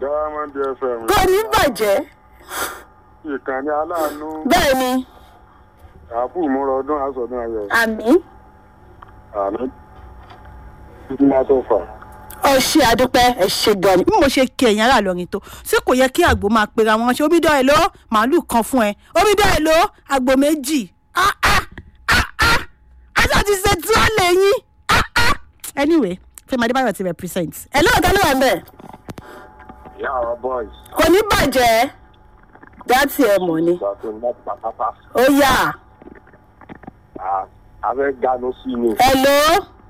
diamond fm kò ní bàjẹ́ ìkànnì aláàánú bẹ́ẹ̀ ni àbú ìmúra ọdún àsọdún ayọ̀ àmì àná títí máa tó fà. ọ ṣe àdúpẹ́ ẹ ṣe gan ni bí mo ṣe kí ẹ̀yìn ará lọ́rin tó ṣé kò yẹ kí àgbo máa pera wọn ṣe omi dán ẹ ló màálù kan fún ẹ omi dán ẹ ló àgbo méjì ah ah ah ah aṣọ ti ṣe tí wọ́n lè yín ah ah anyway fẹ́mi adébáyọ̀ ti represent ẹ lóò tá ló wà ń bẹ̀ ìyá àwọn boys kò ní bàjẹ́ dátì ẹ mọ̀ ni ìgbà tó ń bá pàpàpà ó yà abẹ́ ganu sí ni ẹ ló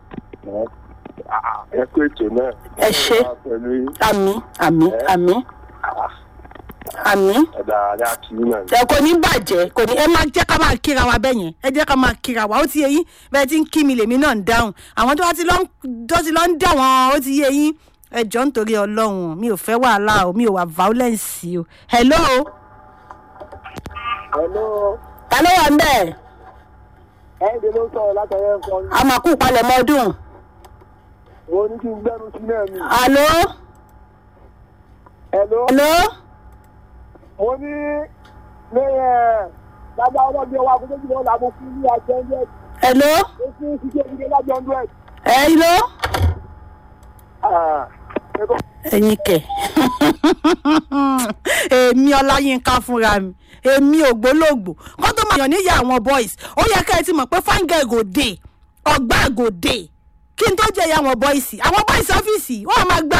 ẹ kó ètò náà. Ẹ ṣé. pẹ̀lú àmì àmì àmì àmì ẹ̀dá adá kì í náà. ẹ kò ní bàjẹ́ kò ní ẹ máa jẹ́ ká máa kíra wa bẹ́ẹ̀ yẹn ẹ jẹ́ ká máa kíra wa ó ti yẹ yín bẹ́ẹ̀ ti ń kí mi lèmi náà ń dáhùn àwọn tó bá ti lọ ń tó ti lọ ń dà wọ́n ó ti yẹ yín ẹ jọ nítorí ọlọ́run mi ò fẹ́ wàhálà o mi ò wà violence o hello hello ta ló wà ń bẹ̀ ẹ̀ẹ́dẹ̀ ló ń sọ̀rọ̀ látọ̀rẹ́ nǹkan a máa kú palẹ̀ mọ́dún mo ní kí n gbẹ́nu sí náà ni. alo hello alo mo ní lẹ́yìn ẹ̀ lágbá ọlọ́gbẹ́ wa kó tó jùlọ làbó fún ní àjọ hundred hello ó fún ṣíṣe ìdílé lájọ hundred. hello ẹyin kẹ èmi ọláyínká fúnra mi èmi ògbólógbò kó tó máa yàn níyà àwọn boys ó yẹ ká ẹ ti mọ̀ pé fáńgẹ̀ gòdè ọgbà gòdè kí n tó jẹ́ ìyá àwọn boys àwọn boys ọ́fíìsì wọ́n á máa gbá